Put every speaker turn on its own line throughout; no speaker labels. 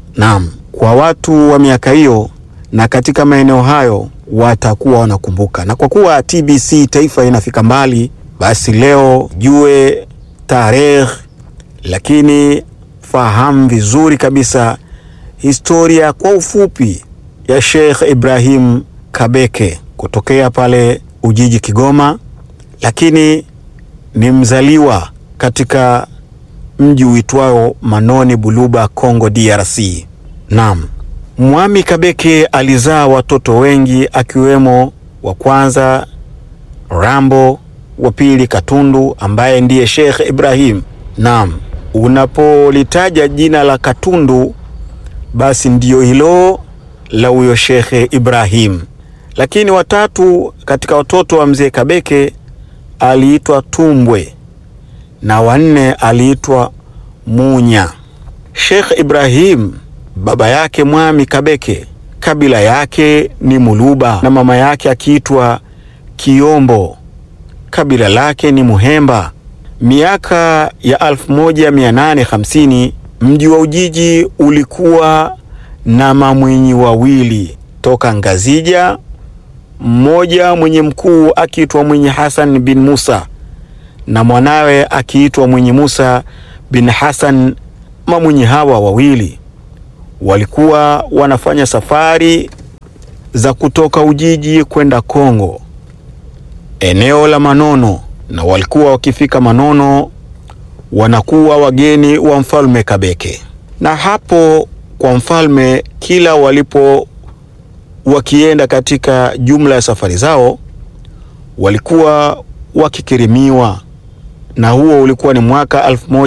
Naam, kwa watu wa miaka hiyo na katika maeneo hayo watakuwa wanakumbuka, na kwa kuwa TBC taifa inafika mbali, basi leo jue tarehe, lakini fahamu vizuri kabisa historia kwa ufupi ya Sheikh Ibrahim Kabeke kutokea pale Ujiji, Kigoma, lakini ni mzaliwa katika mji uitwao Manoni Buluba, Congo DRC. Naam, Mwami Kabeke alizaa watoto wengi akiwemo wa kwanza Rambo, wa pili Katundu ambaye ndiye Sheikh Ibrahim. Naam, unapolitaja jina la Katundu basi ndiyo hilo la huyo Sheikh Ibrahim. Lakini watatu katika watoto wa mzee Kabeke aliitwa Tumbwe na wanne aliitwa Munya. Sheikh Ibrahim baba yake Mwami Kabeke kabila yake ni Muluba na mama yake akiitwa Kiombo kabila lake ni Muhemba. Miaka ya 1850 mji wa Ujiji ulikuwa na mamwinyi wawili toka Ngazija, mmoja mwenye mkuu akiitwa Mwinyi Hassan bin Musa na mwanawe akiitwa Mwinyi Musa bin Hassan. Mamwinyi hawa wawili walikuwa wanafanya safari za kutoka Ujiji kwenda Kongo, eneo la Manono, na walikuwa wakifika Manono wanakuwa wageni wa mfalme Kabeke. Na hapo kwa mfalme, kila walipo wakienda katika jumla ya safari zao walikuwa wakikirimiwa, na huo ulikuwa ni mwaka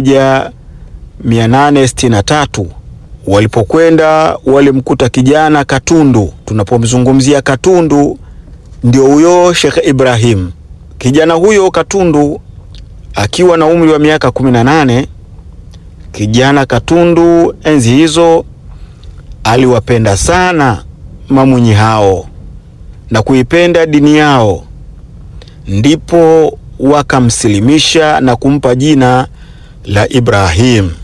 1863 walipokwenda walimkuta kijana Katundu. Tunapomzungumzia Katundu, ndio huyo Sheikh Ibrahim. Kijana huyo Katundu akiwa na umri wa miaka 18. Kijana Katundu enzi hizo aliwapenda sana mamwinyi hao na kuipenda dini yao, ndipo wakamsilimisha na kumpa jina la Ibrahim.